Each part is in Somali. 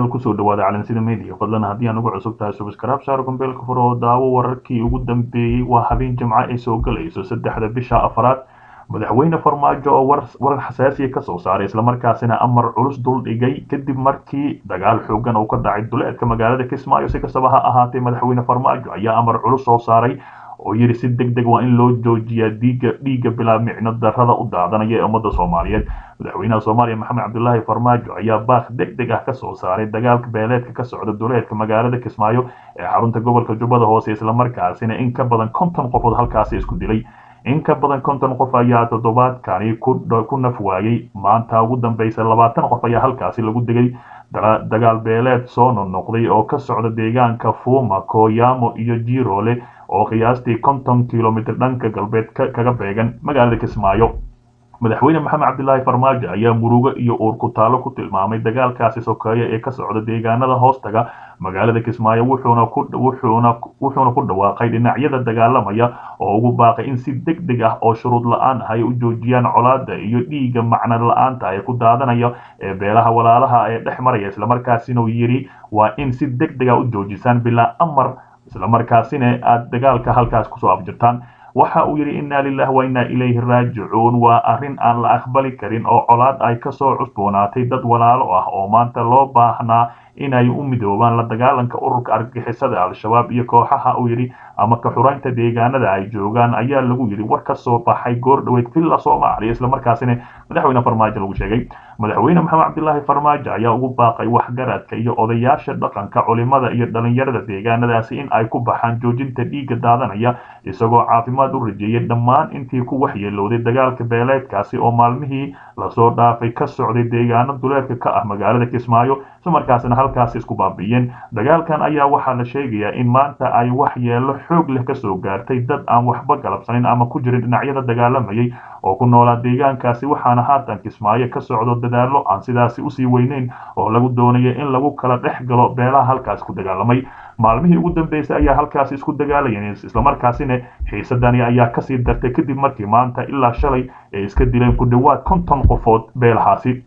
kusoo dhawaada calansida media fadlan haddii aan ugu cusub tahay subscribe saar gombeelka fur oo daawo wararkii ugu dambeeyey waa habeen jimco ay soo galayso saddexda bisha afraad madaxweyne farmaajo oo warar xasaasiya kasoo saaray islamarkaasina amar culus dul dhigay kadib markii dagaal xoogan uu ka dhacay duleedka magaalada kismaayo si kastaba ha ahaatee madaxweyne farmaajo ayaa amar culus soo saaray oo yidhi si deg deg waa in loo joojiyaa dhiiga dhiigga bilaa micno darrada u daadanaya ee ummadda soomaaliyeed madaxweynaha soomaaliya maxamed cabdulaahi farmaajo ayaa baaq deg deg ah kasoo saaray dagaalka beeleedka ka socda duleedka magaalada kismaayo ee xarunta gobolka jubbada hoose islamarkaasina in ka badan konton qofood halkaasi isku dilay in ka badan konton qof ayaa toddobaadkani ku naf waayey maanta ugu dambeysa labaatan qof ayaa halkaasi lagu degay dagaal beeleed soo noqnoqday oo ka socda deegaanka fuuma kooyaamo iyo jiroole oo qiyaastii konton kilomitr dhanka galbeed kaga beegan magaalada kismaayo madaxweyne maxamed cabdilaahi farmaajo ayaa murugo iyo uur ku taalo ku tilmaamay dagaalkaasi sokeeye ee ka socda deegaanada hoostaga magaalada kismaayo wuxuuna ku dhawaaqay dhinacyada dagaalamaya oo ugu baaqay in si deg deg ah oo shuruud la-aan ah ay u joojiyaan colaada iyo dhiiga macno la-aanta ee ku daadanaya ee beelaha walaalaha ee dhex maraya islamarkaasina uu yidhi waa in si deg deg ah u joojisaan bilaa amar islamarkaasina aada dagaalka halkaas kusoo afjirtaan waxa uu yidhi inna lilah wa inna ilayhi raajicuun waa arrin aan la aqbali karin oo colaad ay kasoo cusboonaatay dad walaalo ah oo maanta loo baahnaa inay u midoobaan la dagaalanka ururka argagixisada al-shabaab iyo kooxaha uu yidhi ama ka xuraynta deegaanada ay joogaan ayaa lagu yidhi war ka soo baxay goor dhaweyd villa soomaaliya islamarkaasina madaxweyne farmaajo lagu sheegay madaxweyne maxamed cabdilaahi farmaajo ayaa ugu baaqay waxgaradka iyo odayaasha dhaqanka culimada iyo dhalinyarada deegaanadaasi in ay ku baxaan joojinta dhiigga daadanaya isagoo caafimaad u rajeeyay dhammaan intii ku waxyeelowday dagaalka beeleedkaasi oo maalmihii lasoo dhaafay ka socday deegaano duleedka ka ah magaalada kismaayo islamarkaasina halkaasi isku baabi'iyeen dagaalkan ayaa waxaa la sheegayaa in maanta ay waxyeelo xoog leh kasoo gaartay dad aan waxba galabsanin ama ku jirin dhinacyada dagaalamayay oo ku noolaa deegaankaasi waxaana haatan kismaayo ka socdo dadaallo aan sidaasi usii weyneyn oo lagu doonaya in lagu kala dhex galo beelaha halkaasi ku dagaalamay maalmihii ugu dambeysay ayaa halkaasi isku dagaalayeen islamarkaasina xiisadani ayaa kasii dartay kadib markii maanta ilaa shalay ay iska dileen ku dhowaad konton qofood beelahaasi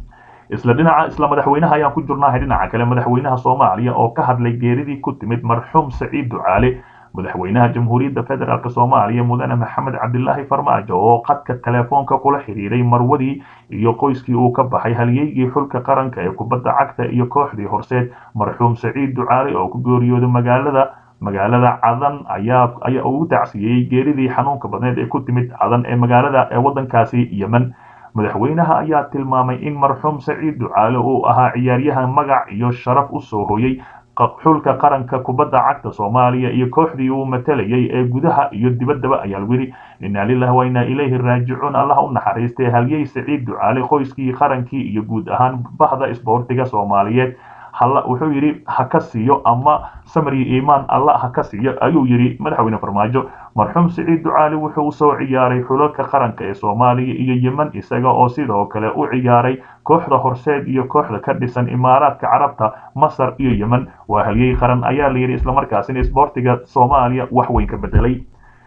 isla dhinaca isla madaxweynaha ayaan ku jirnahay dhinaca kale madaxweynaha soomaaliya oo ka hadlay geeridii ku timid marxuum saciid ducaale madaxweynaha jamhuuriyadda federaalk soomaaliya mudane maxamed cabdilaahi farmaajo oo qadka telefoonka kula xiriiray marwadii iyo qoyskii uu ka baxay halyeygii xulka qaranka ee kubadda cagta iyo kooxdii horseed marxuum saciid ducaale oo ku geeriyooday magaalada magaalada cadan ayaa ayaa ugu tacsiyeeyey geeridii xanuunka badneed ee ku timid cadan ee magaalada ee waddankaasi yemen madaxweynaha ayaa tilmaamay in marxuum saciid ducaale uu ahaa ciyaaryahan magac iyo sharaf u soo hoyay xulka qaranka kubadda cagta soomaaliya iyo kooxdii uu matalayay ee gudaha iyo dibaddaba ayaa lagu yidhi inna lilah wa inna ilayhi raajicuun allah u naxariistay halyey saciid ducaale qoyskii qarankii iyo guud ahaan bahda isboortiga soomaaliyeed halla wuxuu yidhi ha ka siiyo ama samri iimaan alla ha ka siiyo ayuu yidhi madaxweyne farmaajo marxuum saciid ducaali wuxuu usoo ciyaaray xulalka qaranka ee soomaaliya iyo yemen isaga oo sidoo kale u ciyaaray kooxda horseed iyo kooxda ka dhisan imaaraadka carabta masar iyo yemen waa halyey qaran ayaa la yidhi islamarkaasina isboortiga soomaaliya wax weyn ka bedelay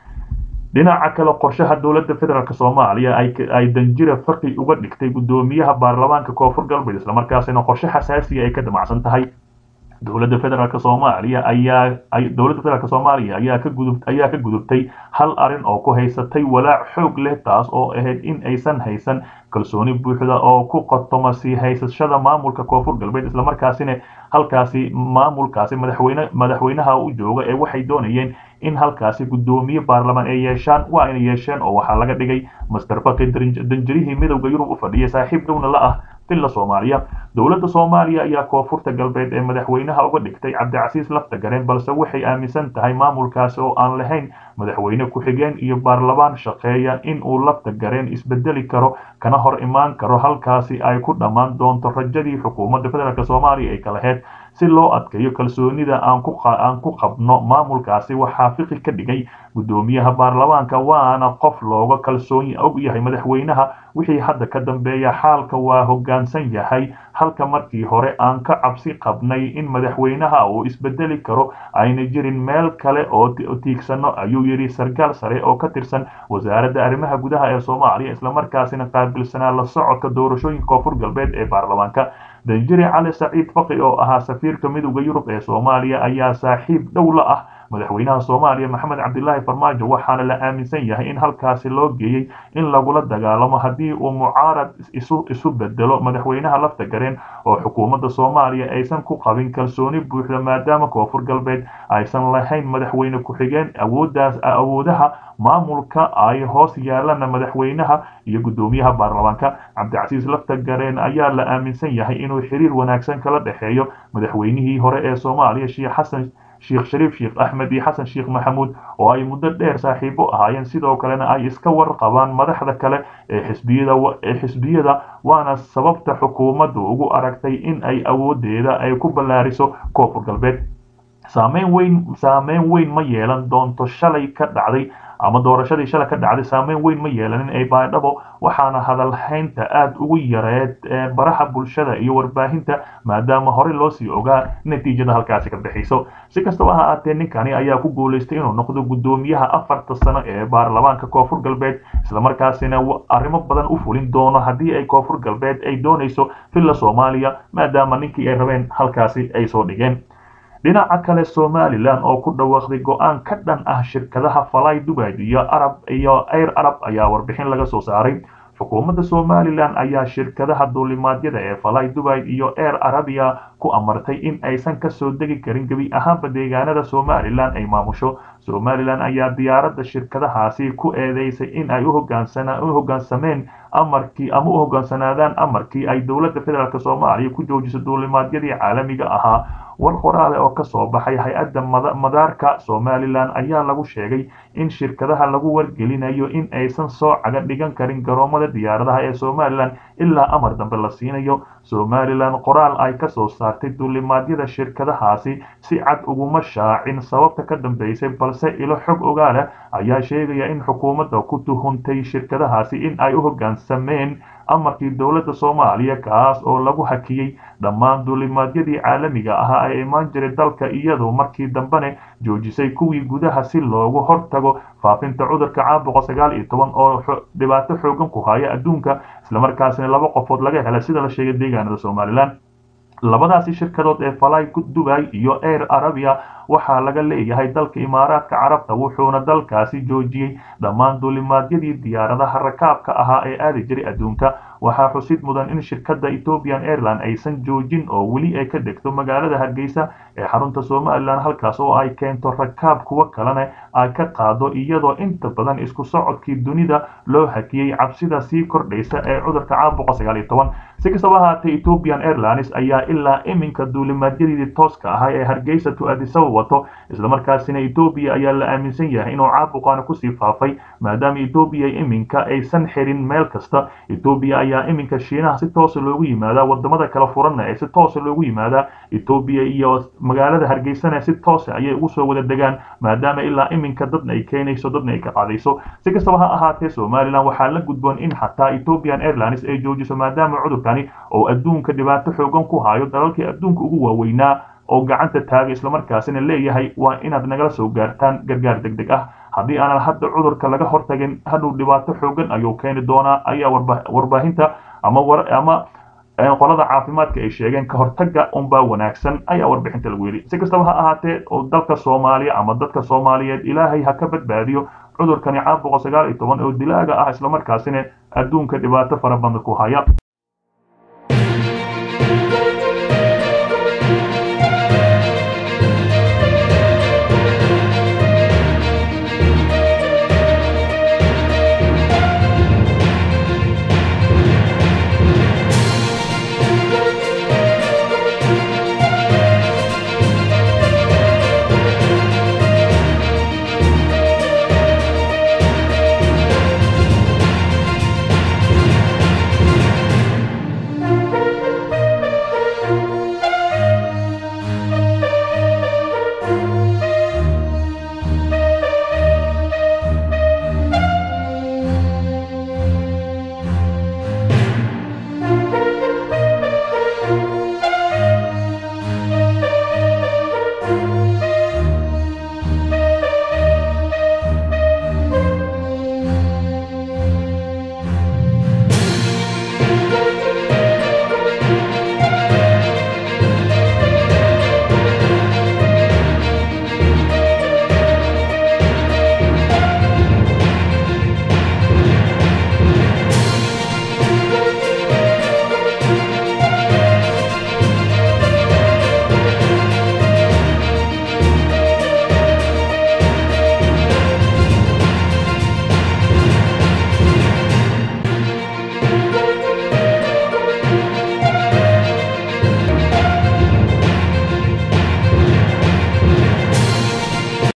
dhinaca kale qorshaha dowladda federaalk soomaaliya ay danjira faqi uga dhigtay guddoomiyaha baarlamaanka koonfur galbeed islamarkaasina qorshe xasaasiya ay ka damacsan tahay dowladda federaalk soomaaliya ayaa dowladda federaalk soomaaliya ayaa ka gudub ayaa ka gudubtay hal arrin oo ku haysatay walaac xoog leh taas oo ahayd in aysan haysan kalsooni buuxda oo ku qotoma sii haysashada maamulka koonfur galbeed islamarkaasina halkaasi maamulkaasi madaxweyne madaxweynaha u jooga ee waxay doonayeen in halkaasi guddoomiye baarlamaan ay yeeshaan waa inay yeesheen oo waxaa laga dhigay master faki danjirihii midowda yurub u fadhiyay saaxiib dhowna la ah villa soomaaliya dowladda soomaaliya ayaa koonfurta galbeed ee madaxweynaha uga dhigtay cabdicasiis lafta gareen balse waxay aaminsan tahay maamulkaasi oo aan lahayn madaxweyne ku-xigeen iyo baarlamaan shaqeeya in uu lafta gareen isbedeli karo kana hor imaan karo halkaasi ay ku dhammaan doonto rajadii xukuumadda federaalk soomaaliya ay ka laheyd si loo adkeeyo kalsoonida aan ku qabno maamulkaasi waxaa fiqi ka dhigay guddoomiyaha baarlamaanka waana qof looga kalsoon og yahay madaxweynaha wixii hadda ka dambeeya xaalka waa hoggaansan yahay halka markii hore aan ka cabsi qabnay in madaxweynaha uu isbedeli karo ayna jirin meel kale oo tiigsano ayuu yidhi sarkaal sare oo ka tirsan wasaaradda arrimaha gudaha ee soomaaliya islamarkaasina qaabilsanaa la socodka doorashooyinka koonfur galbeed ee baarlamaanka danjire cali saciid faqi oo ahaa safiirka midowda yurub ee soomaaliya ayaa saaxiib dhow la ah madaxweynaha soomaaliya maxamed cabdilaahi farmaajo waxaana la aaminsan yahay in halkaasi loo geeyey in lagula dagaalamo haddii uu mucaarad isu bedelo madaxweynaha lafta gareen oo xukuumadda soomaaliya aysan ku qabin kalsooni buuxda maadaama koonfur galbeed aysan lahayn madaxweyne ku-xigeen awooddaas awoodaha maamulka ay hoos yaalana madaxweynaha iyo guddoomiyaha baarlamaanka cabdicasiis lafta gareen ayaa la aaminsan yahay inuu xiriir wanaagsan kala dhexeeyo madaxweynihii hore ee soomaaliya sheekh xasan sheekh shariif sheekh axmed iyo xasan sheekh maxamuud oo ay muddo dheer saaxiibo ahaayeen sidoo kalena ay iska warqabaan madaxda kale ee xisbiyada ee xisbiyada waana sababta xukuumaddu ugu aragtay in ay awoodeeda ay ku ballaariso koonfur galbeed saameyn weyn saameyn weyn ma yeelan doonto shalay ka dhacday ama doorashadii shalay ka dhacday saameyn weyn ma yeelanin ee baydhabo waxaana hadalhaynta aada ugu yareed baraha bulshada iyo warbaahinta maadaama horey loosii ogaa natiijada halkaasi ka bixayso si kastaba ha ahaatee ninkani ayaa ku guulaystay inuu noqdo guddoomiyaha afarta sano ee baarlamaanka koonfur galbeed islamarkaasina arrimo badan u fulin doono haddii ay koonfur galbeed ay doonayso villa soomaaliya maadaama ninkii ay rabeen halkaasi ay soo dhigeen dhinaca kale somalilan oo ku dhawaaqday go-aan ka dhan ah shirkadaha falay dubai iyo arab iyo air arab ayaa warbixin laga soo saaray xukuumadda somalilan ayaa shirkadaha duulimaadyada ee falay dubai iyo air arabia ku amartay in aysan kasoo degi karin gebi ahaanba deegaanada somalilan ay maamusho somalilan ayaa diyaaradda shirkadahaasi ku eedeysay in ay u hoggaansameen amarkii ama u hoggaansanaadaan amarkii ay dowladda federaalk soomaaliya ku joojiso duulimaadyadii caalamiga ahaa war qoraale oo ka soo baxay hay-adda madaarka somalilan ayaa lagu sheegay in shirkadaha lagu wargelinayo in aysan soo caga dhigan karin garoomada diyaaradaha ee somalilan ilaa amar dambe la siinayo somalilan qoraal ay ka soo saartay duulimaadyada shirkadahaasi si cad uguma shaacin sababta ka dambeysay balse ilo xog ogaala ayaa sheegaya in xukuumadda ku tuhuntay shirkadahaasi in ay u hoggaansameen amarkii dowladda soomaaliya kaas oo lagu hakiyey dhammaan duulimaadyadii caalamiga ahaa ee imaan jiray dalka iyadoo markii dambene joojisay kuwii gudaha si loogu hortago faafinta cudurka caabuqa sagaal iyo toban oo dhibaato xoogan ku haya adduunka islamarkaasina laba qofood laga helay sida la sheegay deegaanada somalilan labadaasi shirkadood ee falay dubai iyo air arabia waxaa laga leeyahay dalka imaaraadka carabta wuxuuna dalkaasi joojiyey dhammaan duulimaadyadii diyaaradaha rakaabka ahaa ee aadi jiray adduunka waxaa xusid mudan in shirkadda ethiopian airline aysan joojin oo weli ay ka degto magaalada hargeysa ee xarunta somalilan halkaas oo ay keento rakaab kuwo kalena ay ka qaado iyadoo inta badan isku socodkii dunida loo hakiyey cabsida sii kordhaysa ee cudurka caabuqa sagaal iyo toban si kastaba ahaatee ethiopian airlines ayaa ilaa iminka duulimaadyadii tooska ahaa ee hargeysa to adisaba wato islamarkaasina etoobiya ayaa la aaminsan yahay inuu caabuqaana kusii faafay maadaama etoobiya iminka aysan xirin meel kasta etoobiya ayaa iminka shiinaha si toosa loogu yimaadaa wadamada kala furanna ee si toosa loogu yimaadaa etoobiya iyo magaalada hargeysana si toosa ayay ugu soo wada degaan maadaama ilaa iminka dadna ay keenayso dadna ay ka qaadayso si kastaba ha ahaatee somalilan waxaa la gudboon in xataa ethiopian airlines ay joojiso maadaama cudurkani oo adduunka dhibaato xoogan ku hayo dalalkii adduunka ugu waaweynaa oo gacanta taagay islamarkaasina leeyahay waa inaad nagala soo gaartaan gargaar deg deg ah haddii aanan hadda cudurka laga hortagin hadhow dhibaato xoogan ayuu keeni doonaa ayaa warbaahinta ama ama qolada caafimaadka ay sheegeen ka hortaga unbaa wanaagsan ayaa warbixinta lagu yidhi si kastaba ha ahaatee oo dalka soomaaliya ama dadka soomaaliyeed ilaahay ha ka badbaadiyo cudurkani caabuqa sagaal iyo toban oo dilaaga ah islamarkaasina adduunka dhibaato fara badan ku haya